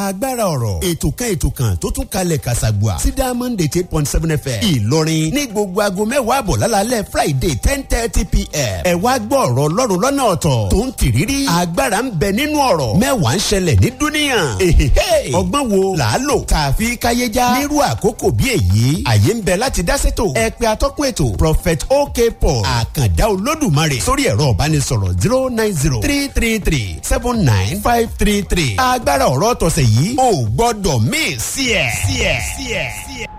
agbára ọ̀rọ̀ ètò kan ètò kan tó tún kalẹ̀ kàṣàgbà sí diamond eight eight point seven fm ìlọrin ní gbogbo aago mẹ́wàá àbọ̀ lálálẹ́ friday ten thirty pm ẹ wá gbọ́ ọ̀rọ̀ ọlọ́run lọ́nà ọ̀tọ̀ tó ń tìrírí agbára ń bẹ nínú ọ̀rọ̀ mẹ́wàá ń ṣẹlẹ̀ ní dúníyàn èhèhè ọgbọ́n wo là á lò tààfi káyéjá nírú àkókò bí èyí àyè ń bẹ láti dá sétò ẹ pé atọ́kùn ètò prophet ok paul àkàndá olódùmarè sórí ẹ̀rọ ìbánisọ̀rọ̀ zero nine zero three three three seven nine five three three agbára ọ̀rọ̀ tọ̀sẹ̀ yìí ò gbọ́dọ̀ mí sí ẹ̀ sí ẹ̀ sí ẹ̀ sí ẹ̀.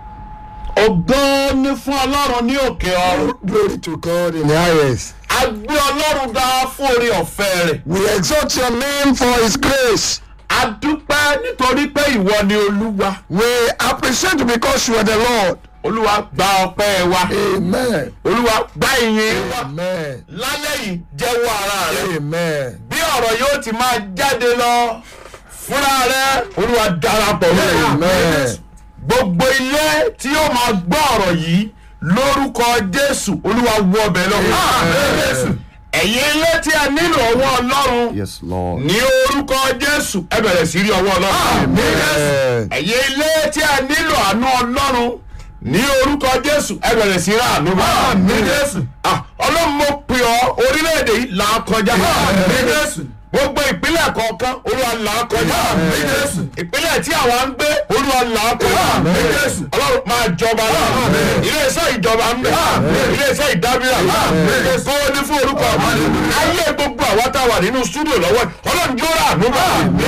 ògo ni fún ọlọ́run ní òkè ọ̀run. Glory to God in the highest. a gbé ọlọ́run ga fún orí ọ̀fẹ́ rẹ̀. We exalt your name for his grace. a dúpẹ́ nítorí pé ìwọ ni olúwa. We appreciate you because you are the Lord. olúwa gba ọpẹ́ wa. Amen. olúwa gba ìyìn wa. Amen. lálẹ́ yìí jẹ́wọ́ ara rẹ̀. Amen. bí ọ̀rọ̀ yóò ti máa jáde lọ fúnra rẹ̀ olúwa darapọ̀ mọ́ Amen. gbogbo ilé tí yóò máa gbọ́ ọ̀rọ̀ yìí lórúkọ jésù olúwa wọ ọbẹ̀ lọ́wọ́ Amen. ẹ̀yin ilé tí a nílò ọwọ́ ọlọ́run Yes, Lord. ní orúkọ jésù ẹ bẹ̀rẹ̀ sí rí ọwọ́ ọlọ́run Amen. ẹ̀yin ilé tí a nílò àánú ọlọ́run ní orúkọ jésù ẹ bẹ̀rẹ̀ sí rí àánú Àmín. Ah, ọlọ́run mo pè ọ́ orílẹ̀-èdè yìí là á kọjá gbogbo ìpínlẹ̀ kọ̀ọ̀kan olúwa là á kọjá ìpínlẹ̀ tí àwa ń gbé olúwa là á kọjá ọlọ́run máa jọba náà iléeṣẹ́ ìjọba ń bẹ iléeṣẹ́ ìdábìrà kó o ní fún orúkọ ayé gbogbo àwa tá a wà nínú stúdíò lọ́wọ́ ọlọ́run yóò rà ànúbà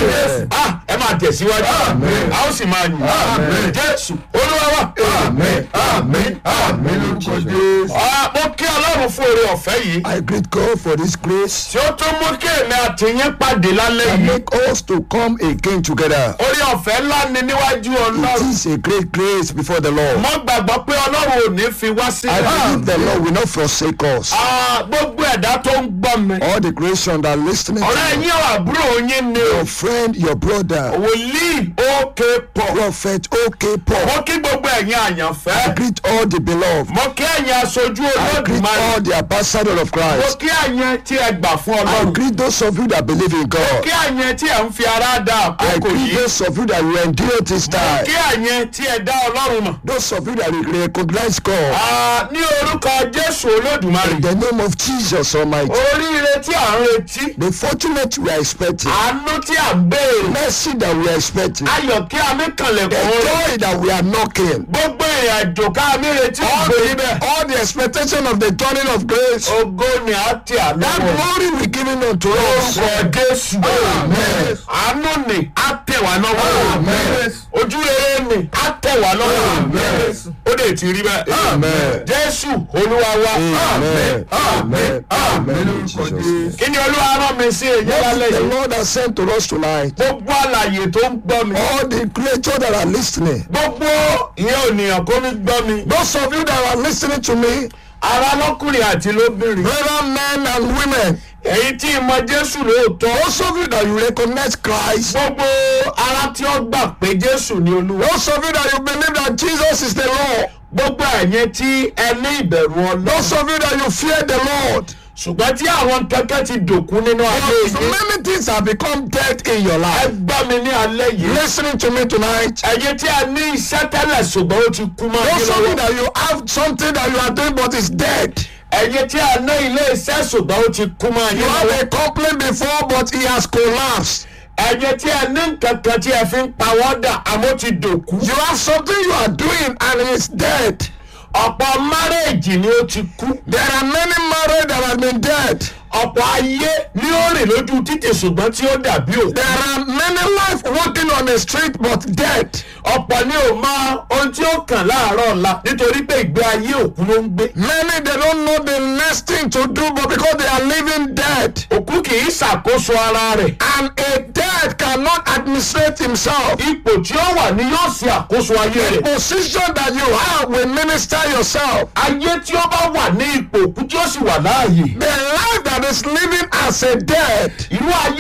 ẹ máa tẹ̀síwájú a ó sì máa yìn jésù olúwa wa. Amen. Amen. Amen. Lórúkọ Jésù. Ah, mo kí ọlọ́run fún oore ọ̀fẹ́ yìí I greet God for this grace tí ó tún mú kí èmi àti yín pàdé lálẹ́ and yìí. make us to come again together. orí ọ̀fẹ́ ńlá ni níwájú It ọlọ́run. is a great grace before the Lord. mo gbàgbọ́ pé ọlọ́run ò ní fi wá I sílẹ̀. believe the Lord will not forsake us. Ah, gbogbo ẹ̀dá tó ń gbọ́ mi. All the creation that are listening to ọ̀rẹ́ you, yín ọ̀ àbúrò yín ni o. your friend, your brother, wòlíì òkè pọ̀. prophet, okay, Paul. mo kí gbogbo ẹ̀yin I àyànfẹ́. greet all the beloved. mo kí ẹ̀yin aṣojú I greet olódùmarè. all the ambassador of mo Christ. kí ẹ̀yin tí ẹ gbà fún I ọlọ́run. greet those of you that believe in kí God. ẹ̀yin tí ẹ ń fi ara dá I àkókò greet yìí. those of you that will endure this time. kí ẹ̀yin tí ẹ dá ọlọ́run mọ̀. Those of you that will recognize God. Ah, ní orúkọ jésù olódùmarè. In the name of Jesus Almighty. oríire tí à ń retí. The fortunate we are expecting. àánú tí à ń béèrè. Mercy that we are expecting. ayọ̀ kí a mi kànlẹ̀ The kún. joy that we are knocking. gbogbo ìrìn àjò ká mi retí All ògbó the, níbẹ̀. all the expectation of the turning of grace. ògo ni a ti That àlọ́. glory we giving unto us. orúkọ jésù. Amen. àánú ni a tẹ̀ wá lọ́wọ́. Amen. ojú rere ni a tẹ̀ wá lọ́wọ́. Amen. ó lè ti rí bẹ́ẹ̀. Amen. jésù olúwa wa. Amen. Amen. Amen. Jesus. kí ni olúwa rán mi sí èyí What lálẹ́ the yìí. Lord has sent to us tonight. gbogbo àlàyé tó ń gbọ́ mi. All the creatures that are listening. gbogbo ìyẹn ènìyàn kó mi gbọ́ mi. Those of you that are listening to me, ara lọ́kùnrin àti lóbìnrin. brother men and women, èyí tí ìmọ̀ jésù lóòótọ́. those of you that you recognize Christ, gbogbo ara tí ó gbà pé jésù ni olúwa. those of you that you believe that Jesus is the Lord, gbogbo ẹ̀yin tí ẹ ní ìbẹ̀rù ọlọ́run. those of you that you fear the Lord. ṣùgbọ́n tí àwọn kẹ́kẹ́ ti dòkú nínú ayé So yìí. many things have become dead in your ẹ life. gbọ́ mi ní alẹ́ yìí. Listening to me tonight. ẹ̀yin tí a ní iṣẹ́ tẹ́lẹ̀ ṣùgbọ́n ó ti kú mọ́ yín Those of you lọ́wọ́. that you have something that you are doing but it's dead. ẹ̀yin tí a ní ilé iṣẹ́ ṣùgbọ́n ó ti kú mọ́ You yín have lọ́wọ́. a complaint before but it has collapsed. ẹ̀yin tí a ní nǹkan kan tí ẹ fi ń pawọ́dà àmọ́ ti dòkú. You have something you are doing and it's dead. ọ̀pọ̀ márèèjì ni ó ti kú. There are many married that have been dead. ọ̀pọ̀ ayé ni ó rìn lójú títì ṣùgbọ́n tí ó dàbí òkú. There are many life walking on the street but dead. ọ̀pọ̀ ni ò mọ ohun tí ó kàn láàárọ̀ ọ̀la nítorí pé ìgbé ayé òkú ló ń gbé. Many they don't know the next thing to do but because they are living dead. òkú kì í ṣàkóso ara rẹ̀. And a dead cannot administrate himself. ipò tí ó wà ni yóò ṣe àkóso ayé rẹ̀. Position that you have will minister yourself. ayé tí ó bá wà ní ipò òkú tí ó sì wà láàyè. The life that is living as a dead irú ayé bẹ́ẹ̀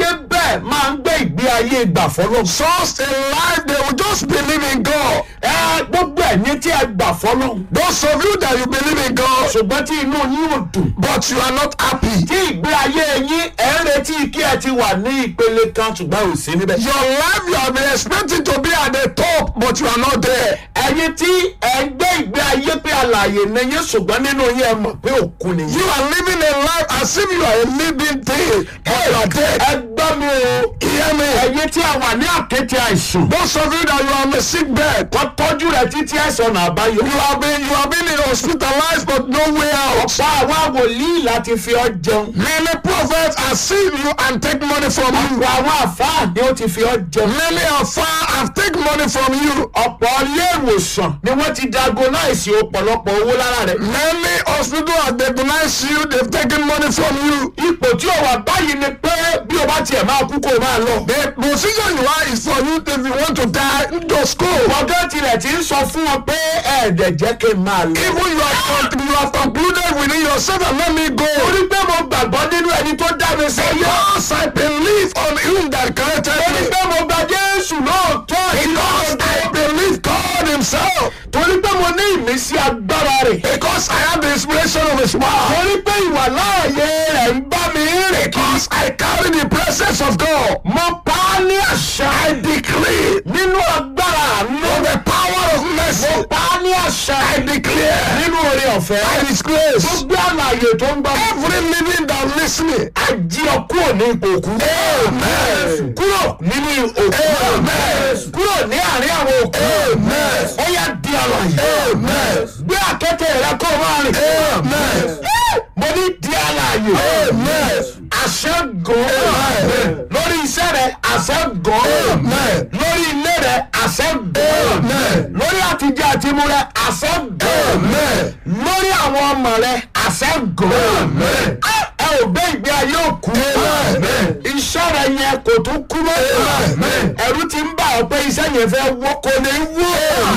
bẹ́ẹ̀ máa ń gbé ìgbé ayé gbà fọlọ́. Such a life, they will just believe in God. ẹ gbogbo ẹ̀yin tí ẹ gbà fọlọ́. Those of you that you believe in God, ṣùgbọ́n tí inú yín ò dùn. but you are not happy. tí ìgbé ayé yín ẹ̀ ń retí kí ẹ ti wà ní ìpele kan ṣùgbọ́n ò sí níbẹ̀. Your life, you have been expecting to be at the top, but you are not there. ẹ̀yin tí ẹ ń gbé ìgbé ayé pé àlàyé ni yín ṣùgbọ́n nínú yín ẹ mọ̀ pé òkú ni yín. You are living a life as if you are a living thing, but you are dead. ẹ gbọ́ mi o. Hear me. ẹ̀yin tí a wà ní àkéte àìsàn. Those of you that you are on a sick bed, wọ́n tọ́jú rẹ̀ títí ẹ̀sán náà àbáyọ. you have been you have been hospitalized, but no way out. ọ̀pọ̀ àwọn wòlíì láti fi ọ́ jẹun. Many prophets have seen you and take money from you. ọ̀pọ̀ àwọn àfáà ni ó ti fi ọ́ jẹun. Many are far have take money from you. ọ̀pọ̀ ilé ìwòsàn ni wọ́n ti diagnose ọ̀pọ̀lọpọ̀ owó lára rẹ̀. Many hospitals have diagnosed you, they've taken money from you. ipò tí o wà báyìí ni pé bí o bá tiẹ̀ máa kú kó o máa lọ. The position you are is for you if you want to die, just go. ọ̀gá tilẹ̀ ti ń sọ fún wọn pé ẹ̀ẹ́dẹ̀ jẹ́ kí n máa lọ. Even you have, con- you have concluded within yourself and let me go. torí pé mo gbàgbọ́ nínú ẹni tó dá mi sáyé. Because I believe on him that created torí me. pé mo gba Jésù lóòótọ́ àti Because lóòótọ́. I believe God himself. torí pé mo ní ìmísí agbára rẹ̀. Because I have the inspiration of his word. torí pé ìwà láàyè rẹ̀ ń bá mi rìn kí. Because I carry the presence of God. mo pa á ní àṣà. I decree nínú agbára àánú. of the power of mo mercy. pa á ní àṣà. I declare nínú oore ọ̀fẹ́. by his grace. gbogbo àlàyé tó ń gbọ́. Every living that listening. ají ọ kúrò ní ipò òkú. Amen. kúrò nínú òkú. Amen. kúrò ní àárín àwọn òkú. Amen. ó yá di àlàyé. Amen. gbé àkẹ́tẹ̀ rẹ kó o máa rìn. Amen. mo ní di àlàyé. Amen. àṣẹ gan. Amen. lórí iṣẹ́ rẹ àṣẹ gan. Amen. lórí ilé rẹ àṣẹ gan. Amen. lórí àtijọ́ àtimú rẹ àṣẹ gan. Amen. lórí àwọn ọmọ rẹ àṣẹ gan. Amen. ẹ ò gbé ìgbé ayé òkú. Amen. iṣẹ́ rẹ yẹn kò tún kú mọ́. Amen. ẹ̀rù ti ń bà ọ́ pé iṣẹ́ yẹn fẹ́ wọ́ kò ní wọ́.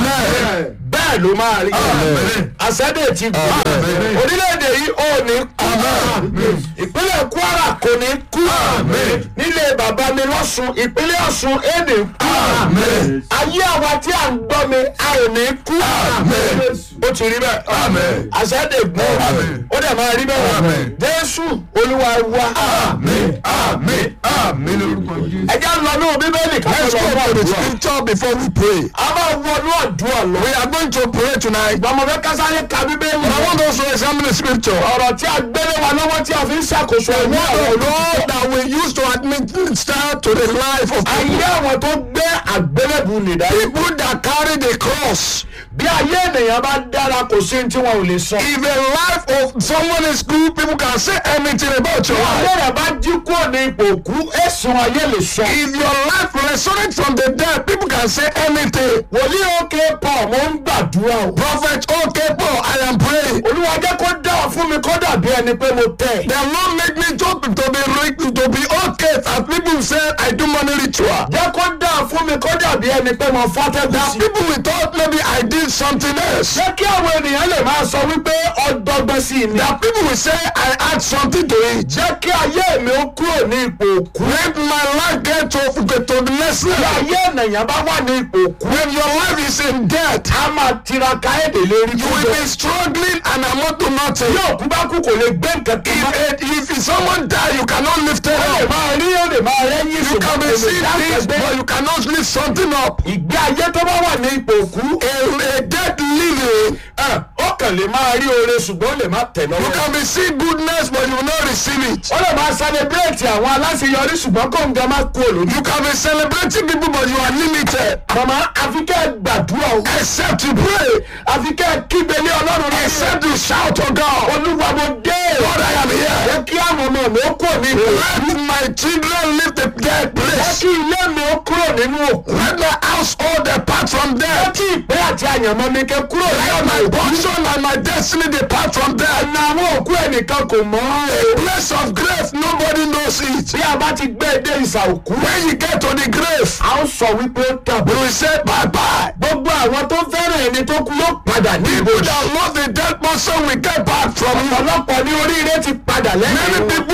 Amen. bẹ́ẹ̀ ló máa rí. Amen. àṣẹ́dẹ̀ ti gbà. Amen. orílẹ̀-èdè yìí ò ní kú. Amen. ìpínlẹ̀ Kwara kò ní kú. Amen. nílé bàbá mi lọ́sùn ìpínlẹ̀ Ọ̀ṣun èdè kú. Amen. ayé àwa tí à ń gbọ́ mi a ò ní kú. Amen. ó ti rí bẹ́ẹ̀. Amen. àṣẹ́dẹ̀ gbọ́. Amen. ó dẹ̀ máa rí bẹ́ẹ̀. Amen. Jésù Olúwa wa. Amen. Amen. Amen. lórúkọ Jésù. ẹ jẹ́ lọ ní bíbélì ká Let's tó go lọ to the àdúrà. scripture before we pray. a máa wọnú àdúrà lọ. We are going to pray tonight. Gbọmọ fẹ́ kásáré ka bíbélì. I want us to examine the scripture. ọ̀rọ̀ tí a gbélé wa lọ́wọ́ tí a fi ń ṣàkóso ẹ̀mí Word àwọn of olùkọ́. God that we use to administer to the life of ayé people. àwọn tó gbé àgbélébù nìdá. People that carry the cross. bí ayé ènìyàn bá dára kò sí ní tí wọn ò lè sọ. If the life of someone is good, people can say anything about your ayé life. rẹ̀ bá jí kúrò ní ipò òkú èsùn ayé lè sọ. If your life resurrects from the dead, people can say anything. wòlíì òkè pọ̀ mo ń gbàdúrà o. Prophet, okay, Paul, I am praying. olúwa jẹ́ kó dára fún mi kó dàbí ẹni pé mo tẹ̀. The Lord make me to, to be rich, to be okay. As people say, I do money ritual. jẹ́ kó dára fún mi kó dàbí ẹni pé mo fàtẹ́gùn That sí. people will thought maybe I did something else. jẹ́ kí àwọn ènìyàn lè máa sọ wípé ọdọgbọ́n sí i ni. That people will say I add something to it. jẹ́ kí ayé mi ó kúrò ní ipò òkú. Let my life get to, to, to the next bí level. ayé ènìyàn bá wà ní ipò òkú. When your life is in debt, a máa tiraka èdè lérí you will be struggling and amount to nothing. bí òkú bá kú kò lè gbé nǹkan kan mọ́. If, if someone die, you cannot lift it ó lè up. máa rí ó lè máa rẹ́yìn You can be kò lè seeing dá things, ẹgbẹ́. but you cannot lift something up. ìgbé ayé tó bá wà ní ipò òkú. A, a dead living, ẹ, ó kàn lè máa rí oore ṣùgbọ́n ó lè má tẹ̀ you lọ́wọ́. can be seeing goodness, but you will not receive it. ó lè máa celebrate àwọn aláṣeyọrí ṣùgbọ́n kó ń gan máa kú olójú. You can be celebrating people, but you are limited. màmá àfi kẹ́ ẹ gbàdúrà o. Except you pray, àfi kẹ́ ẹ kígbe lé ọlọ́run lórí. except you shout to God, olúwa mo dé. Lord, I am here. jẹ́ kí àwọn ọmọ mi ó kúrò ní ipò òkú. Let my children leave the dead jẹ́ place. kí ilé mi ó kúrò nínú òkú. Let my household depart from jẹ́ death. kí ìpè àti àyànmọ́ mi kẹ́ kúrò ní Let ọ̀nà my òkú. portion and my destiny depart from death. ọ̀nà àwọn òkú ẹnìkan kò mọ̀ ọ́. A place of grave, nobody knows it. bí a bá ti gbé e dé ìsà òkú. When you get to the grave, a ó sọ wípé ó tàbí. we will say bye bye. gbogbo àwọn tó fẹ́ràn ẹni tó kú yóò padà ní People ibojì. that love the dead person will get back from you. ọ̀pọ̀lọpọ̀ ní oríire ti padà Many lẹ́yìn wọn. people goodness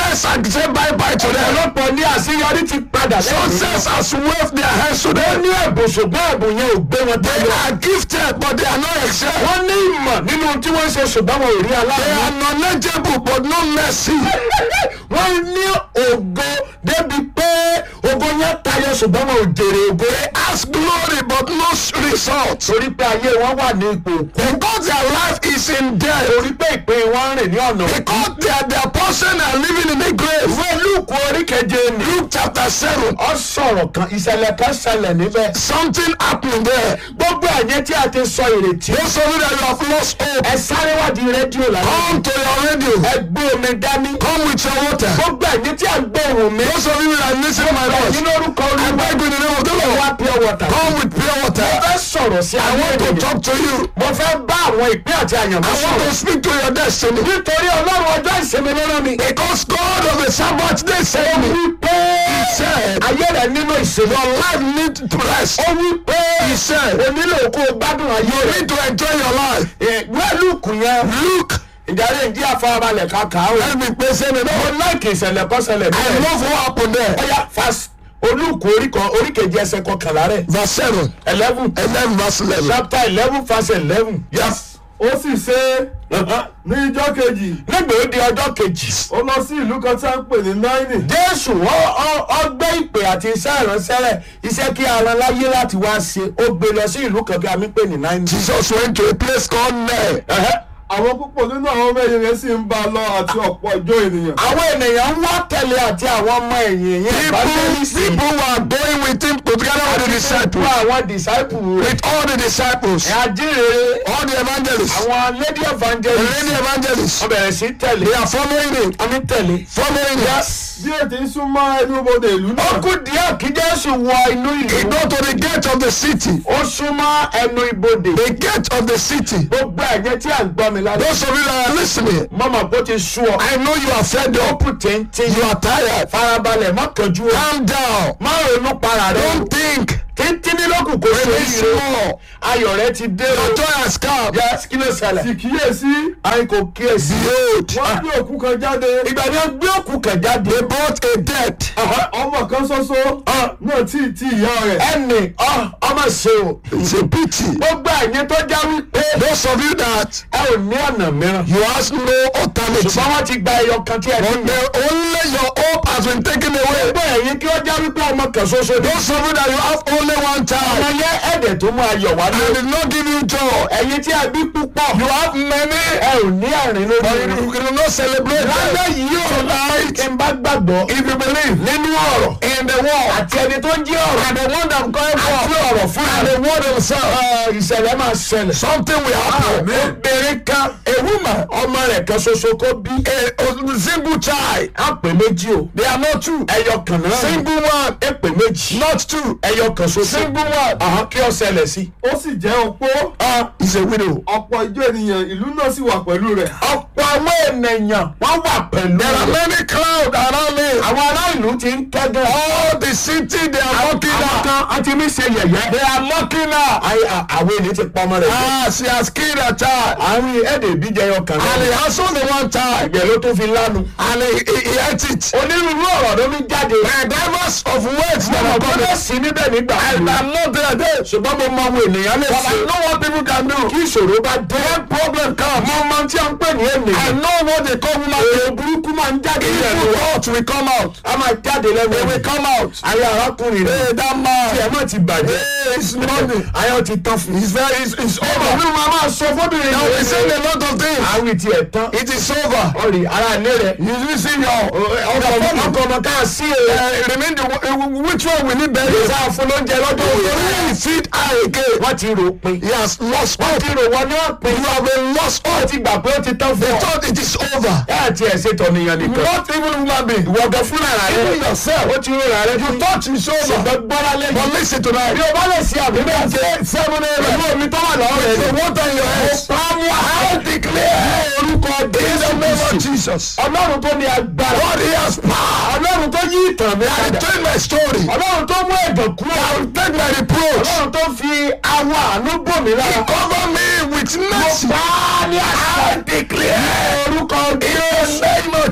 Success had said bye bye to them. ọ̀pọ̀lọpọ̀ ní àṣeyọrí ti padà lẹ́yìn Success has waved their hands to wọ́n them. ní ẹ̀bùn ṣùgbọ́n ẹ̀bùn yẹn ò gbé wọn They tẹ́lẹ̀ are gifted, but they are not excelled. wọ́n ní ìmọ̀ nínú tí wọ́n ń ṣe ṣùgbọ́n wọn ò rí They aláàánú are knowledgeable, but no mercy. wọ́n ní ògo débi pé ògo yẹn tayọ ṣùgbọ́n wọn ò jèrè ògo They ask glory, but no result. torí pé ayé wọn wà ní ipò òkú Because their life is in death. torí pé ìpín wọn ń rìn ní ọ̀nà òkú. Because their, their portion are living in a grave. ìwé lúùkù orí keje ni Luke chapter 7. ọ sọ̀rọ̀ kan ìṣẹ̀lẹ̀ kan ṣẹlẹ̀ níbẹ̀ Something happened there. gbogbo ẹ̀yẹ tí a ti sọ ìrètí Those of you that you have lost hope, ẹ sáré wádìí rédíò lálẹ́ come to your radio. ẹ gbé omi dání Come with your water. gbogbo ẹ̀yẹ tí a gbé ohùn mi Those of you that listen to my ẹ̀yìn voice, lórúkọ I olúwa beg you in the name of the ẹ wá Lord. pure water Come with pure mo water. fẹ́ sọ̀rọ̀ sí I àwọn want to ènìyàn talk to you. mo fẹ́ bá àwọn ìpín àti àyànmọ́ I want sọ̀rọ̀ to speak to your destiny. nítorí ọlọ́run ọjọ́ ìsinmi lọ́rọ̀ mi Because God of the Sabbath day said me. wípé He said, ayé rẹ̀ nínú ìsinmi Your life needs to rest. ó wípé He said, o nílò kó o gbádùn ayé You rẹ̀ need to enjoy your life. ìwé lúùkù yẹn Look, ìdarí ìdí àfarabalẹ̀ kàkà ó let me pay say mo no. láìkì ìṣẹ̀lẹ̀ kan ṣẹlẹ̀ I bẹ́ẹ̀ love what happened there. ọ̀yà fas olùkù oríkèjì ẹsẹ̀ kọkànlá rẹ̀ Verse 7. eleven 11 verse 11. chapter eleven verse eleven. Yes. ó sì ṣe ní ijọ́ kejì nígbà ó di ọjọ́ kejì ó lọ sí ìlú kan tí a ń pè ní náírì jésù ọ- ọ- ọgbẹ́ ìpè àti iṣẹ́ ìránṣẹ́ rẹ̀ iṣẹ́ kí ara láyé láti wá ṣe ó gbé lọ sí ìlú kan kí a mi pè ní náírà. Jesus went to a place called Nain. àwọn púpọ̀ nínú àwọn ọmọ ẹ̀yìn rẹ̀ sì ń bá a lọ àti ọ̀pọ̀ ìjọ ènìyàn àwọn ènìyàn ń wá tẹ̀lé àti àwọn ọmọ ẹ̀yìn yẹn People, people were going with him together with the fún disciples. àwọn disciples rẹ̀ With all the disciples. àjírere All the evangelists. àwọn lady The evangelists lady evangelists. wọ́n bẹ̀rẹ̀ sí tẹ̀lé They are following him. àmì tẹ̀lé. Following him. bí ètò ń súnmọ́ ẹnu bodè ìlú ó náà kú díẹ̀ kí jésù wọ inú He ìlú go to the gate of the city. ó súnmọ́ ẹnu ibodè The gate of the city. gbogbo ẹ̀jẹ̀ tí à ń gbọ́ mi lálẹ́ Those of you that are listening, mọ́mọ́ bó ti sú ọ I know you are fed ó up. kù téńté You are tired. farabalẹ̀ má kánjú o Calm down. má ronú para rẹ o Don't think. téńté ní lókù kò sí Remain oríire small. ayọ̀ rẹ ti dé o Your joy has come. yẹ kí ló ṣẹlẹ̀ sì kíyèsí àyìn kò kíyèsí Behold, wọ́n gbé òkú kan jáde ìgbà ni wọ́n gbé òkú kan jáde they brought a dead. ọmọ kan ṣoṣo náà tí ì tí ìyá rẹ̀ ẹnì ọ- ọmọ ṣe o It's a pity. gbogbo ẹ̀yin tó já wípé Those of you that ẹ ò ní ọ̀nà mìíràn you have no alternative. ṣùgbọ́n wọ́n ti gba ẹyọ kan tí ẹ ti But yàn. the only your hope has been taken away. gbogbo ẹ̀yin kí ó já wípé ọmọ kan ṣoṣo ní. Those of you that you have only one ọmọ child yẹn ẹ̀dẹ̀ tó mú ayọ̀ wá and lé. did not give you joy. ẹ̀yin tí a bí púpọ̀. You have many, ẹ ò ní àrìn lórí but rẹ̀. you cannot celebrate lálẹ́ them. yìí ò Tonight, kí n bá gbàgbọ́. if you believe nínú ọ̀rọ̀ in the word àti ẹni tó ń jí ọ̀rọ̀. and the one that I'm going àti for ọ̀rọ̀ fún and the word himself, ìṣẹ̀lẹ̀ máa ṣẹlẹ̀. something will happen. obìnrin kan a woman ọmọ rẹ̀ kan ṣoṣo kó bí. A, a single child, á pè méjì o. they are not two. ẹyọ kan náà. Single one, ẹ pè méjì. not two. ẹyọ kan ṣoṣo. Single one Àhán kí ó ṣẹlẹ̀ sí. ó sì jẹ́ opó is a widow. ọ̀pọ̀ ìjọ ènìyàn ìlú náà sì wà pẹ̀lú rẹ̀ ọ̀pọ̀ àwọn ènìyàn wọ́n wà pẹ̀lú There are rẹ̀. many clouds around me. àwọn ará ìlú ti ń kẹ́gàn. All the city they are mocking àwọn her. kan á ti mí ṣe yẹ̀yẹ́. They are mocking her. Ayé à- àwọn ènìyàn ti pa ọmọ rẹ̀. Ah, she has killed her child. àwọn ẹ̀dẹ̀ ìbí jẹyọ kan And he náà. has only one child. ẹ̀jẹ̀ ló tún fi lánu. And he, he, he ate it. onírúurú ọ̀rọ̀ ló fi jáde. The diverse of words that ọmọ are tó coming. bẹ́ẹ̀ sí níbẹ̀ nígbà And I'm not there there. ṣùgbọ́n mo mọ àwọn ènìyàn lè But I ṣe. know what people can do. kí ìṣòro bá dé. When problem comes, mo mọ tí a ń pè ní I ènìyàn. know what they call woman. èrò burúkú máa ń jáde lẹ́nu Evil wa. thoughts will come out. a máa jáde lẹ́nu They wa. will come out. ayé arákùnrin Hey, rẹ̀. that tí ẹ man. má ti bàjẹ́. Hey, it's money. ayọ̀ ti tán fún. It's very, it's, it's over. ọmọ mi máa máa sọ fọ́bìnrin Now we saying a lot of things. àwọn ìtì ẹ̀ tán. It is over. ọ̀rì ara ilé rẹ̀. You will see your ọkọ̀ ọmọ ọkọ̀ ọmọ ká sí ẹ̀. uh, remain the uh, which one will he bury? ìyá fún lóúnjẹ lọ́dún Will òní. he feed her again? wọ́n ti rò pin. He has lost wọ́n hope. ti rò wọ́n ní ọ̀pin. You have been lost wọ́n hope. ti gbà pé ó ti tán fún They ọ. thought it is over. ẹ àti ẹ̀ ṣe tọ̀nìyàn nìkan. Not even human being. ìwọ̀gàn fúnra rẹ̀. Even yourself. ó ti rò rà rẹ̀. You thought it's over. ṣùgbọ́n gbọ́dá lẹ́yìn. But listen tonight. bí o bá lè ṣe àbí bẹ́ẹ̀ ṣe Seven pẹ̀lú a.m. omi tó wà lọ́wọ́ rẹ̀. The water in your head. Pàmò I declare orúkọ in the Jésù name of Kristi. Jesus. Ọlọ́run tó ní agbára. God he has power. Ọlọ́run tó yí ìtàn mi I padà. tell my story. Ọlọ́run tó mú ẹ̀dọ̀ kúrò. I will take my reproach. Ọlọ́run tó fi àwọn àánú bò mí lára. Cover me with mercy. Bá a ní àṣà. I declare orúkọ in the name of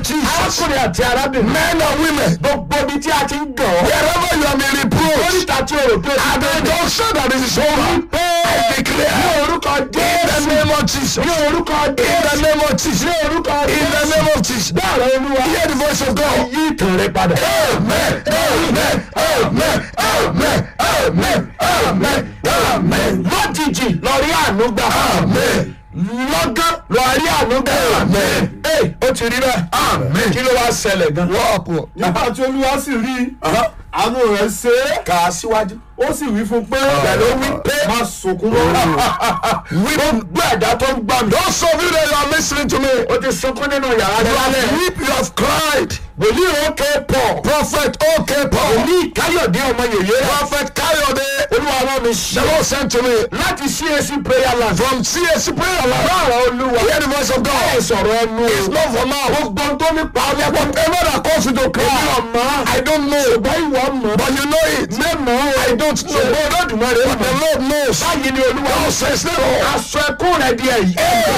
Jesus. arákùnrin àti arábìnrin. Men and women. gbogbo ibi tí a ti ń gàn ọ́. Wherever you have been reproached. oríta tí o rò pé o At ti the bẹ̀rẹ̀. junction that it is over. I ní declare. orúkọ In the jésù. name of Jesus. ní orúkọ In the jésù. name of Jesus. ní orúkọ In the jésù. name of Jesus. bẹ́ẹ̀ olúwa. Hear the voice of God. yí ìtàn rẹ padà. Amen. Amen. Amen. Amen. Amen. Amen. Amen. lójijì lọ rí àánú gbà. Amen. lọ́gán lọ rí àánú gbà. Amen. ee ó ti rí bẹ́ẹ̀. Amen. kí ló wá ṣẹlẹ̀ gan. What happened? nígbà tí olúwa sì rí i, àánú rẹ̀ ṣe é kà á síwájú. ó sì wí fún pé pẹ̀lú wí pé má sunkún mọ́ gbogbo ẹ̀dá tó ń gbà mí. Those of you that are listening to me, ó ti sunkún nínú yàrá you rẹ have lálẹ́. weep, you have cried. wòlíì òkè pọ̀. Prophet OK Paul, wòlíì káyọ̀dé ọmọ yèyé. Prophet Kayode, olúwa rán mi the ṣe. Lord sent to me láti CAC prayer land. from CSC prayer line. báwo olúwa. Hear the voice of ẹ God. sọ̀rọ̀ ẹnu. It's not for now. gbogbo ohun tó ní pa ọ́ lẹ́kọ̀ọ́. Whatever that causes you to èmi cry, ọ̀mọ́. I don't know, ṣùgbọ́n ìwọ mọ̀. but you know it. mẹ́mọ̀. I don't know, ṣùgbọ́n olódùmarè but the mọ̀. Lord knows. báyìí ni olúwa. God says the Lord. aṣọ ẹkún rẹ di ẹ̀yìn.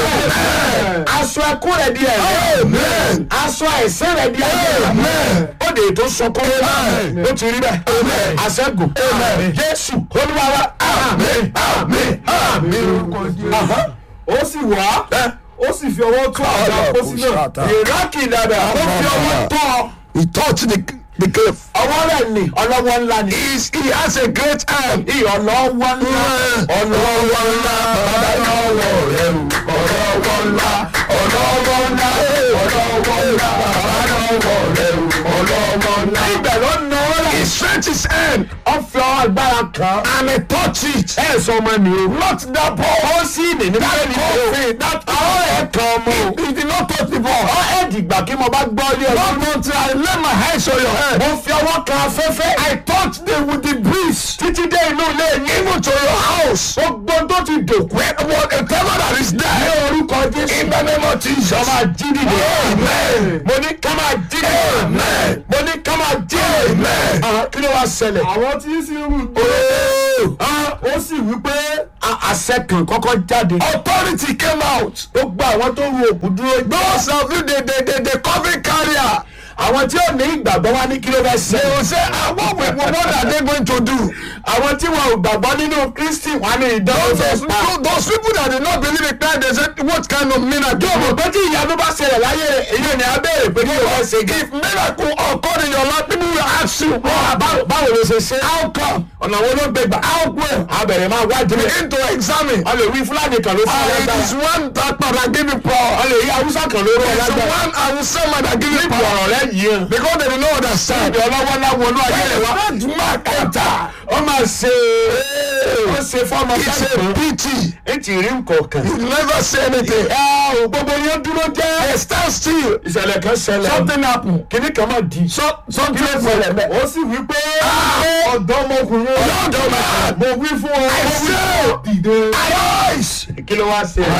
aṣọ ẹkún rẹ di ẹ̀yìn. Amen. aṣọ àìsàn rẹ di ẹ̀yìn. Amen. ó de ètò sọkún. Amen. ó ti rí bẹ́ẹ̀. àṣẹ́gun. jésù olúwa wa. Amen. Amen. Amen. Aha. ó sì wá ó sì fi ọwọ́ tó àga pósí náà ìrákì dada ó fi ọwọ́ tọ́ He touched the, the cave. ọwọ́ rẹ̀ ní ọlọ́wọ́ ńlá ni. He's, he has a great hand. ìyọ̀lọ́wọ́ ńlá ọlọ́wọ́ ńlá bàbá lọ́wọ́ rẹ̀ o ọlọ́wọ́ ńlá ọlọ́wọ́ ńlá ọlọ́wọ́ ńlá bàbá lọ́wọ́ rẹ̀ o ọlọ́wọ́ ńlá. ibẹ̀ ló ná ọ́ He rẹ̀. stretched his hand ó fi ọwọ́ agbára kan. and he touched it. ẹ sọ ọmọ mi o. Not that ball. ó sì ní ní bẹ́ẹ̀ ni o. coffin, that àwọn ẹ̀ kan ọmọ o. He did not touch the ball. ọ ẹ̀ dìgbà kí mo bá gbọ́ ilé ọdún. Not until I lay my hands on your head. mo fi ọwọ́ kan afẹ́fẹ́. I touched them with the breeze. títí dé inú ilé yín. Even to your house. gbogbo tó ti dòkú. Whatever that is ní there. orúkọ jésù. In the name of Jesus. ká máa jí dìde. Amen. mo ní ká máa jí dìde. Amen. mo ní ká máa jí dìde. Amen. Ah, kí ló wá ṣẹlẹ̀. àwọn tí sì ń rù dé Ah, ó sì wí pé a- àṣẹ kan kọ́kọ́ jáde. Authority came out. gbogbo àwọn tó ru òkú dúró. Those of you, the, the, the, the coffin carrier, àwọn tí ò ní ìgbàgbọ́ wá ní kí ló fẹ́ they ṣe. will say, ah, what, we- what are they going to do? àwọn tí wọn ò gbàgbọ́ nínú kristi wà ní ìdánwò Those, fẹ́ pa. those, those people that did not believe in Christ, they said, what kind of miracle? yóò mọ̀ pé tí ìyanu bá ṣẹlẹ̀ láyé rẹ̀ èyí ni a béèrè pé kí ló fẹ́ ṣe. If miracle occurred in your life, people will ask you, Ah, báwo báwo ló ṣe ṣe. how come? ọ̀nà wo ló gbé gbà. How well? a bẹ̀rẹ̀ máa wá jẹ́. Begin to examine. a lè wí fúlàní kan ló fún Ah, it is ọlọ́gbà. one that part that give you power. a lè rí haúsá kan lórí It is ọlọ́gbà. one I will say man that give you níbi power. ọ̀rọ̀ rẹ̀ yìí hàn. Because they did not understand. ìdí ọlọ́wọ́ láwọn olú ayé rẹ̀ wá. That man enter. ó máa ṣe ó ṣe fọ́ọ̀mù It's a pity. ètì rí nǹkan You never say anything. ẹ ò gbogbo yẹn dúró jẹ́. They stand still. ìṣẹ̀lẹ̀ kan ṣẹlẹ̀. Something happen. kìnnì kan máa di. So, something kí ló ṣẹlẹ̀ bẹ́ẹ̀. ó sì wí pé ọ̀dọ́mọkùnrin Ọ̀dọ́ man. mo wí fún ọ I say, dìde arise. kí ló wá ṣe.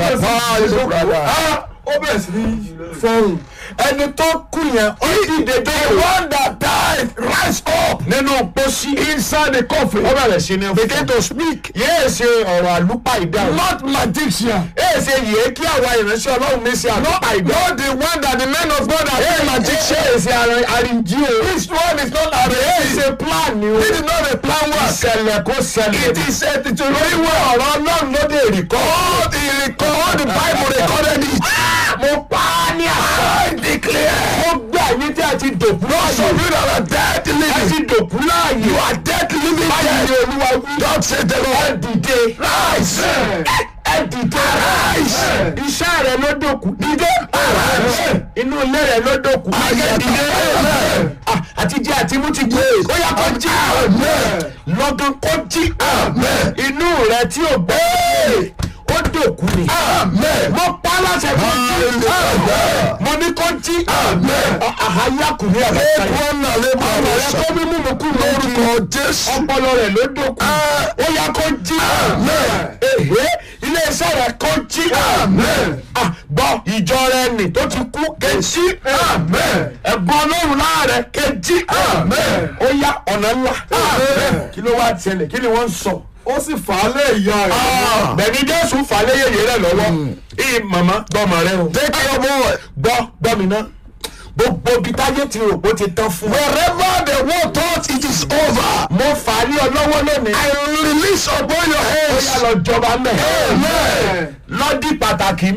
Ah, ó bẹ̀rẹ̀ sí ní fọ́hùn ẹni tó kú yẹn ó dìde The dé one that died rise up nínú pósí. inside the coffin. ó bẹ̀rẹ̀ sí ní Begin fún. to speak. yéé ṣe ọ̀rọ̀ àlùpà ìdáhùn. Not magician. yéé ṣe yìí kí àwa ìránṣẹ́ ọlọ́run mi ṣe àlùpà ìdáhùn. Not the one that the men of God are yéé saying magician. yéé ṣe àrìnjí o. This one is not a yéé race. ṣe plan ni o. This is not a plan work. ìṣẹ̀lẹ̀ kó ṣẹlẹ̀. It is a to torí wọ́n ọ̀rọ̀ ọlọ́run ló dé rí kọ́. all the record, all the Bible recorded it. mo pa á ní àṣà. I declare. mo gbé àyè tí a ti dòkú Those of láàyè. you that are dead a living. ti dòkú láàyè. You are dead living báyìí ni dead. olúwa wí. God said the ẹ Lord. dìde. Rise. ẹ dìde. Arise. iṣẹ́ rẹ ló dòkú. dìde. inú ilé rẹ ló dòkú. dìde dìde. Amen. Ah, àti jẹ àti mú ti gbé. ó yá kó jí. Amen. lọ́gán kó jí. Amen. inú rẹ tí ò gbé. ó dòkú ni. Amen. mo pa á láṣẹ kó jí. Hallelujah. mo ní kó jí. Amen. àhàyàkùnrin àbẹ̀sáyé. Ekwan na lebo ọmọ rẹ abosa. tó mímú mi kú lórí. Lórúkọ Jésù. ọpọlọ rẹ ló dòkú. ó yá kó jí. Amen. Èhé ilé iṣẹ́ rẹ̀ kó jí. Amen. Ah, gbọ́ ìjọ rẹ nì tó ti kú kejì. Amen. ẹ̀gbọ́n ọlọ́run láàrẹ̀ kejì. Amen. ó yá ọ̀nà ńlá. Amen. kí ló wá ṣẹlẹ̀ kí ni wọ́n ń sọ. ó sì fà á lé ìyá rẹ̀ bẹ̀ni jésù falẹ̀ yẹyẹ rẹ lọ́wọ́. ìyí màmá gbọ́mọ rẹ o. Take your boy. gbọ́ gbọ́ mi ná. gbogbo ibi táyé ti rò pé ó ti tán fún ọ. Wherever the world thought it is over, mo fà á ní ọlọ́wọ́ lónìí. I release upon your ó yá hands. lọ jọba mẹ́. Amen. lọ́dí pàtàkì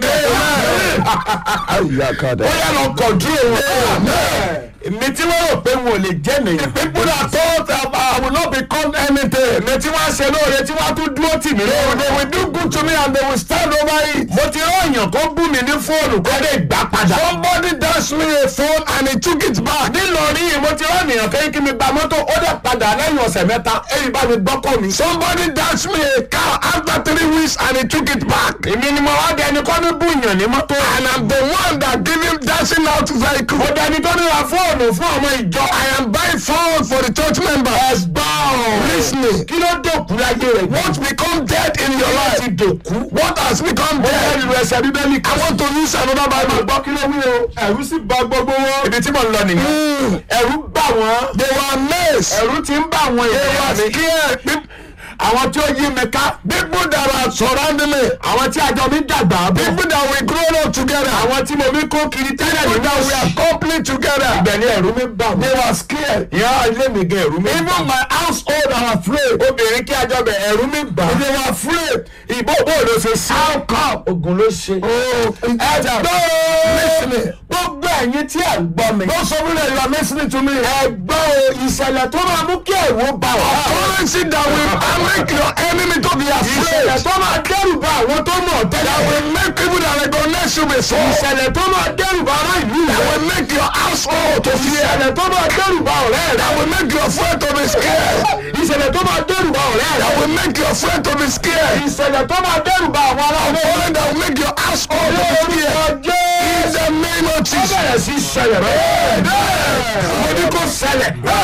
mẹ́. Ayakada. ó yá lọ kọ̀dúró wọn. èmi tí wọ́n rò pé wọn ò lè jẹ́ nìyẹn. People that thought that I will not become anything, èmi tí wọ́n ṣe lóore tí wọ́n tún dúró tì mí they lóore. will do good to me and they will stand over it. mo ti rán èèyàn kó bú mi ní fóònù kó lè gbà padà. Somebody dashed me a phone and he took it back. nílọrin mo ti rán èèyàn kéyìn kí mi gba mọ́tò ó dẹ̀ padà lẹ́yìn ọ̀sẹ̀ mẹ́ta èyí bá mi gbọ́kọ̀ mi. Somebody dashed me a car after three weeks and he took it back. èmi ni mo wá dẹni kọ́ ní bú èèyàn ní mọ́tò. And I'm the one that give him dashing out vehicle. mo dẹni tó ní ra fóònù fún ọmọ ìjọ. I am buying phone for the church members. ẹgbọ́n Listening. kí ló dòkú láyé rẹ̀. What become dead in your Kí ló ti life? dòkú. What has become mo fẹ́ dead? lu ẹsẹ̀ bíbélì I kan. want to use another máa Bible. gbọ́ kí ló wí o. ẹ̀rù sì bà gbogbo wọn. ibi tí mo ń lọ nìyẹn. Mm. ẹ̀rù bà wọ́n. They were amazed. ẹ̀rù ti ń bà wọ́n They ìgbéyàwó were mi. scared. Pe- àwọn tí ó yí mi ká. People that are surrounding me. àwọn tí àjọ mi dàgbà bọ̀. People that we grown up together. àwọn tí mo mi kó kiri tẹ́lẹ̀ People nínú that we àwẹ̀ are complete together. ìgbẹ̀ni ẹ̀rù mi bà They wọ́n. were scared. ìyá ilé mi gan ẹ̀rù mi bà Even my household are afraid. obìnrin kí àjọ bẹ̀ ẹ̀rù mi bà. They were afraid. ìbò bò ló ṣe sí. How come? ogun ló ṣe. Oh, ẹgbẹ́ listening. gbogbo ẹ̀yin tí ẹ̀ ń gbọ́ mi. Those of you that you are listening to me. ẹgbẹ́ o ìṣẹ̀lẹ̀ tó máa mú kí ẹ̀rù bà wá. Currency that will make your enemy to be ìṣẹ̀lẹ̀ afraid. tó máa dẹ́rù bà àwọn tó mọ̀ That tẹ́lẹ̀. will make people that recognize you before. ìṣẹ̀lẹ̀ tó máa dẹ́rù bà ará ìlú That rẹ̀. will make your household to fear. ìṣẹ̀lẹ̀ tó máa dẹ́rù bà ọ̀rẹ́ rẹ̀. That will make your friend to be scared. ìṣẹ̀lẹ̀ tó máa dẹ́rù bà ọ̀rẹ́ That rẹ̀. will make your friend to be scared. ìṣẹ̀lẹ̀ tó máa dẹ́rù bà àwọn ará A ilé rẹ̀. falling that will make your household to be scared. In the name of ó Jesus. bẹ̀rẹ̀ sí ṣẹlẹ̀ bẹ́ẹ̀. mo ní kó ṣẹlẹ̀. ó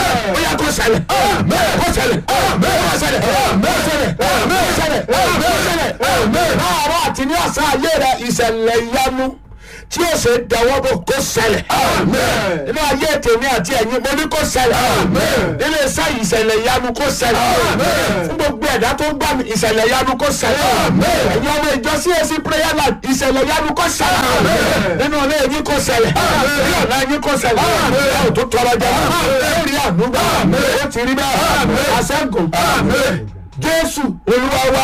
yá kó ṣẹlẹ̀. kó ṣẹlẹ̀. kó ṣẹlẹ̀. kó ṣẹlẹ̀. kó ṣẹlẹ̀. kó ṣẹlẹ̀. kó ṣẹlẹ̀. láàárọ̀ àti ní ọ̀sán ayé rẹ̀ ìṣẹ̀lẹ̀ ìyanu tí ó ṣe dẹwọ́ bò kó ṣẹlẹ̀. nínú ayé tèmi àti ẹ̀yin mo ní kó ṣẹlẹ̀. nínú iṣẹ́ ìṣẹ̀lẹ̀ ìyanu kó ṣẹlẹ̀. fún gbogbo ẹ̀dá tó ń gbà mí ìṣẹ̀lẹ̀ ìyanu kó ṣẹlẹ̀. ẹ̀yin ọmọ ìjọ CAC prayer line ìṣẹ̀lẹ̀ ìyanu kó ṣẹlẹ̀. nínú ilé yín kó ṣẹlẹ̀. ní ọ̀la yín kó ṣẹlẹ̀. ẹ ò tó tọrọ jẹ. ó rí ànúgbà. ó ti rí bẹ́ẹ̀. àṣẹ́gun. Jésù Olúwa wa.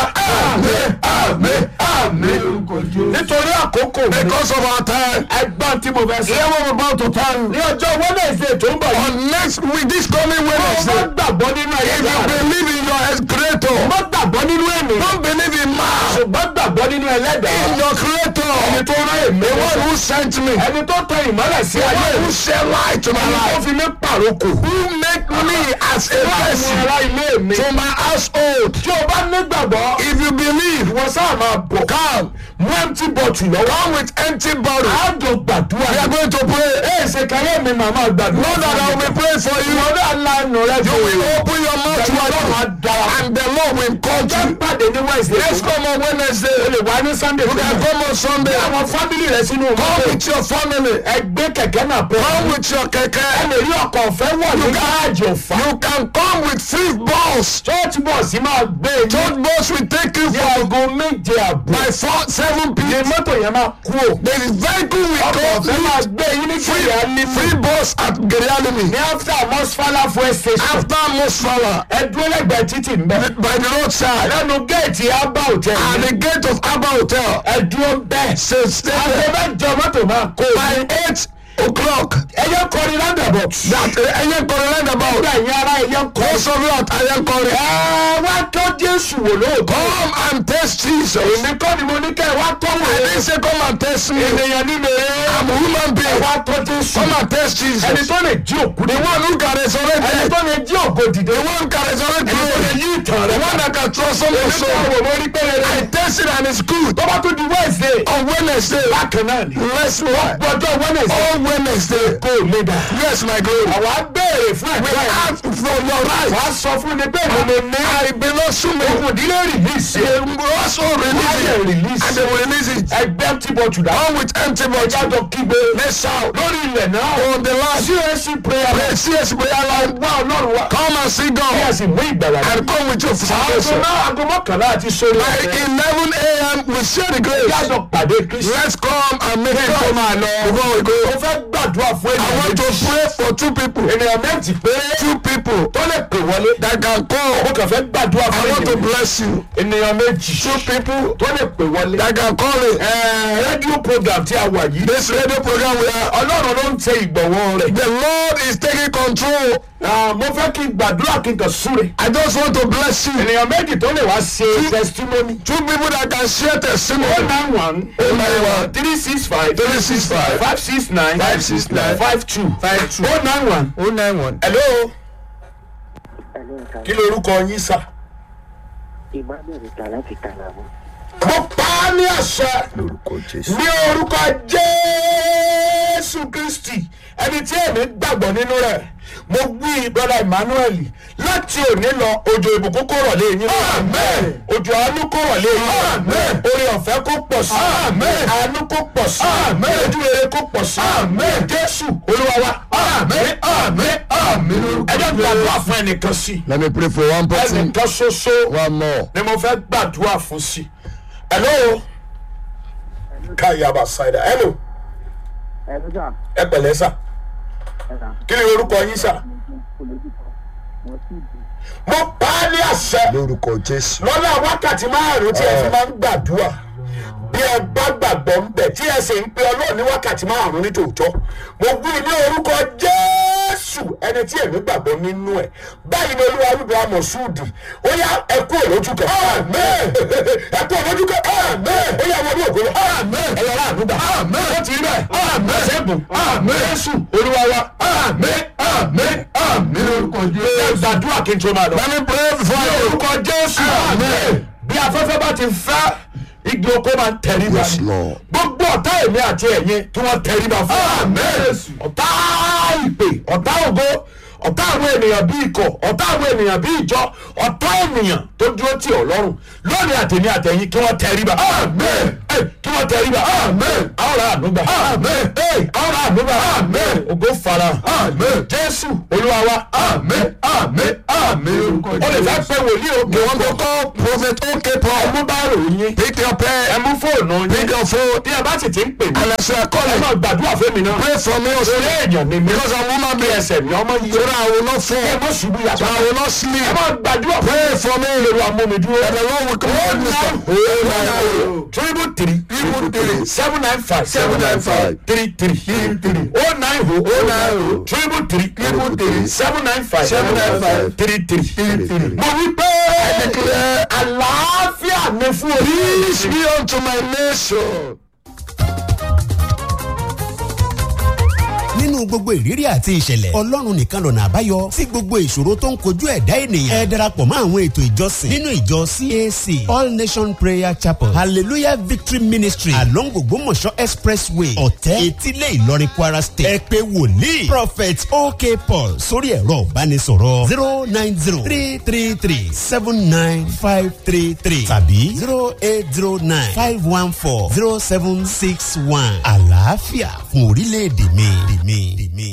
nítorí àkókò mi. Because of our time. ẹgbọ́n tí mo fẹ́ sọ. Here we're about to turn. ní ọjọ́ Wednesday tó ń bọ̀ yìí. On next week, this coming mo Wednesday. gbàgbọ́ nínú ayé If you rẹ̀. believe in your creator, mo gbàgbọ́ nínú èmi. don't believe in man. ṣùgbọ́n gbàgbọ́ nínú ẹlẹ́dàá. In your creator, ẹni tó rán èmi. the one who sent me, ẹni tó tẹ ìmọ́lẹ̀ sí the ayé one mi. who shed light to my ẹni tó life, fi mí pàrókò. who make me as a àwọn blessing ará ilé mi. to my household. tí o bá nígbàgbọ́. If you believe, wọ́n sáà máa bọ̀. come, mú empty bottle lọ́wọ́. come with empty bottle. àjọ gbàdúrà. We are going to pray. ẹ ṣe káyọ̀ mi màmá gbàdúrà. Know that I will be praying for you. ìwọ náà lanu rẹ You will open your mouth Pẹ̀lú wide Ọlọ́run á dára. and the Lord will come to jẹ́ you. pàdé ní Wednesday. Let's come on Wednesday. o lè wá ní Sunday. You can come on Sunday. àwọn fámìlì rẹ sínú Come mọ́tò. with your family. ẹgbẹ́ kẹ̀kẹ́ náà pẹ́. Come with your ẹ keke. lè rí ọkọ̀ ọ̀fẹ́ wọ̀ ní gáàjì ọ̀fà. You can come with free bus. church bus máa gbé e ní Church bus will take you ní from aago méje àbọ̀. by four seven ní p.m. mọ́tò yẹn máa kú o. The vehicle will ọkọ̀ go ọ̀fẹ́ máa gbé yín ní free kẹ̀yà ní free bus at Gerialimi ní after mosfala fuel station. after Mosfala ẹ dúró lẹ́gbẹ̀ẹ́ títì ń bẹ̀. by the roadside lẹ́nu géètì abba hotel at yẹn. the gate of Abba Hotel. ẹ dúró bẹ́ẹ̀. Say stay aago there mẹ́jọ mọ́tò máa kó o. by eight o'clock. ẹyẹ kọrin roundabout. That ẹyẹ kọrin roundabout. nígbà yẹn ara ẹyẹ kọrin. Most of you at ẹyẹ kọrin. ẹ wá tó Jésù wò lóòótọ́. Come and taste Jesus. èmi kọ́ ni mo ní kẹ́ ẹ wá tọ́ wò I ó. didn't say come and taste me. ènìyàn nínú I'm a human ẹ being. wá tọ́ Jésù. Come and taste ẹni Jesus. tó lè jí òkú The ni. one who can resurrect ẹni dead. tó lè jí ògo dìde. The one who can resurrect ẹni tó lè you. yí ìtàn The rẹ. one that can transform your èmi kọ́ soul. wò mo rí pé rere. I taste it and it's good. tó bá tún di Wednesday. On Wednesday. bákan náà ni. Let's work. gbọ́dọ̀ Wednesday. On Wednesday. kó o lè dà. Yes, my glory. àwa béèrè fún We ẹ̀ka ẹ̀. ask for your right. wàá sọ fún mi pé mo lè ní. I belong to me. òkùn ìdílé release. They will also release Why it. they release? And they will release it. ẹgbẹ́ tí bọ̀ tùdà. Come with empty bottle. ìjájọ kígbe. Let's shout. lórí ilẹ̀ náà. On the last. CAC prayer. Pray, CS prayer line. wá ọlọ́run wa. Come and sit kí a down. sì mú ìgbàlá dé. And come with your aago salvation. náà aago mọ́kànlá àti sórí By ọ̀fẹ́. 11 a.m. we share the grace. ìjájọ pàdé Kristi. Let's come and make Kí n tó it máa lọ. before we go. mo fẹ́ gbàdúrà gbàdúrà fún I ènìyàn want to méjì pray for two people. ènìyàn méjì pé Two people tó lè pè wọlé that can mo call. kàn fẹ́ gbàdúrà I fún want to ènìyàn méjì bless you. ènìyàn méjì Two people tó lè pè wọlé that can call it. Ẹ, rédíò program tí a wà yìí This radio program we are. ọlọ́run ló ń tẹ ìgbọ̀wọ́ rẹ̀ The Lord is taking control. Ah, mo fẹ́ kí n gbàdúrà kí n kàn súre I just want to bless you. ènìyàn méjì tó lè wá ṣe testimony Two people that can share oh testimony. nine one Oh, nine one. three six five Three six five. five six nine Five six nine. five two Five two. oh nine one Oh nine one. hello kí lorúkọ yín sà. Emmanuel ta láti Kàlàmù. mo pa á ní àṣẹ Lórúkọ Jésù. ní orúkọ jésù kristi ẹni tí èmi gbàgbọ́ nínú rẹ̀ mo wí brother emmanuel láti òní lọ òjò ìbùkún kó rọ̀ lé yín Amen. òjò àánú kó rọ̀ lé yín Amen. orí ọ̀fẹ́ kó pọ̀ sí Amen. àánú kó pọ̀ sí Amen. ojú rere kó pọ̀ sí Amen. jésù olúwa wa Amen. Amen. Amen. Lórúkọ ẹjọ́ gbàdúrà fún ẹnìkan sí Let me pray for one person. ẹnìkan ṣoṣo One more. ni mo fẹ́ gbàdúrà fún sí hello káyàbá ṣáìdà hello Ẹ ló sà, ẹ pẹ̀lẹ́ sà ẹ sà, kí ni orúkọ yín sà olójúkọ, wọ́n sì dùn. mo pa á ní àṣẹ Lórúkọ Jésù. lọ́nà wákàtí márùn-ún tí ẹ fi máa ń gbàdúrà bí ẹ bá gbàgbọ́ ń bẹ̀ tí ẹ sì ń pe ọlọ́run ní wákàtí márùn-ún ní tòótọ́ mo wí ní orúkọ jésù ẹni tí èmi gbàgbọ́ nínú ẹ̀ báyìí ni olúwa wíwọ amọ̀súùdì ó yá ẹ kú òlójú kan ẹ kú òlójú kan ó yá wọlé ògo lọ ẹ yọrọ àdúgbà ó ti rí bẹ́ẹ̀ ṣẹ́gun jésù olúwa wa Amen. Amen. Amen. Lórúkọ ẹ Jésù. gbàdúrà kí n tó máa lọ. Let me pray before ní you. orúkọ jésù Amen. bí afẹ́fẹ́ bá ti fẹ́ igi oko máa ń tẹríba Yes, ni. Lord. gbogbo ọ̀tá èmi àti ẹ̀yin kí wọ́n tẹríba fún wa. Amen. ọ̀tá ìpè ọ̀tá ògo ọ̀tá àwọn ènìyàn bí ikọ̀ ọ̀tá àwọn ènìyàn bí ìjọ ọ̀tá ènìyàn tó dúró tì ọ́ lọ́rùn lónìí àtẹ̀mí àtẹ̀yìn kí wọ́n tẹríba. Amen. Ẹ, kí wọ́n tẹríba. Amen. àwọn ará àdúgbà. Amen. àwọn ará àdúgbà. Amen. ògo fara. Amen. jésù olúwa wa. Amen. Amen. Amen. Lórúkọ o lè fẹ́ Jésù. pé wòlíì òkè You want to call Prophet OK Paul? ẹmú bá ròyìn Pick your pen. ẹmú fóònù Pick yín your phone. bí ẹ bá sì ti ń pè mí And as you are ẹ calling, máa gbàdúrà fún mi náà pray for me orí also. èèyàn ni mi Because I'm woman bí being. ẹsẹ̀ mi ọmọ yìí So that I will not ẹ fall. mọ̀ ṣubú So yàtọ̀ I will not ẹ sleep. máa gbàdúrà fún Pray for me. mi lórí amúmidúró And the Lord will command me. triple three Triple three. seven nine five Seven nine five. three three three. oh nine oh Oh, nine oh. triple three Triple three. seven nine five Seven nine five. three three Three, three. mo wí pé declare àlàáfíà ni fún orí. Peace be unto my nation. nínú gbogbo ìrírí àti ìṣẹ̀lẹ̀ ọlọ́run nìkan lọ̀nà àbáyọ sí gbogbo ìṣòro tó ń kojú ẹ̀dá ènìyàn ẹ darapọ̀ mọ́ àwọn ètò ìjọsìn nínú ìjọ cac all nation prayer chapel hallelujah victory ministry along ògbómọ̀ṣọ́ expressway ọ̀tẹ́ etílé ìlọrin kwara state ẹ pé wòlíì prophet ok paul sórí ẹ̀rọ ìbánisọ̀rọ̀ zero nine zero three three three seven nine five three three tàbí zero eight zero nine five one four zero seven six one àlàáfíà fún orílẹ̀-èdè mi. mi, mi.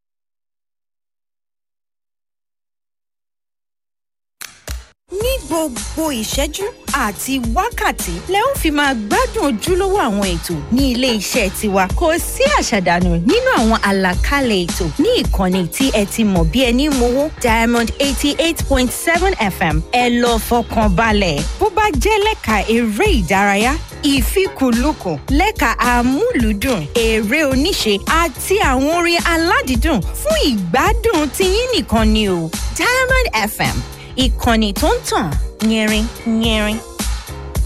ní gbogbo ìṣẹ́jú àti wákàtí lẹ ó fi máa gbádùn ojúlówó àwọn ètò ní ilé iṣẹ́ tiwa kò sí àṣàdànù nínú àwọn àlàkalẹ̀ ètò ní ìkànnì tí ẹ ti mọ̀ bí ẹni mowó diamond eighty eight point seven fm ẹ lọ fọkàn balẹ̀ bó bá jẹ́ lẹ́ka eré ìdárayá ìfikùnlukùn lẹ́ka amúlùúdùn eré oníṣe àti àwọn orin aládìídùn fún ìgbádùn tiyín nìkan ni o diamond fm ìkànnì tó ń tàn yẹrin yẹrin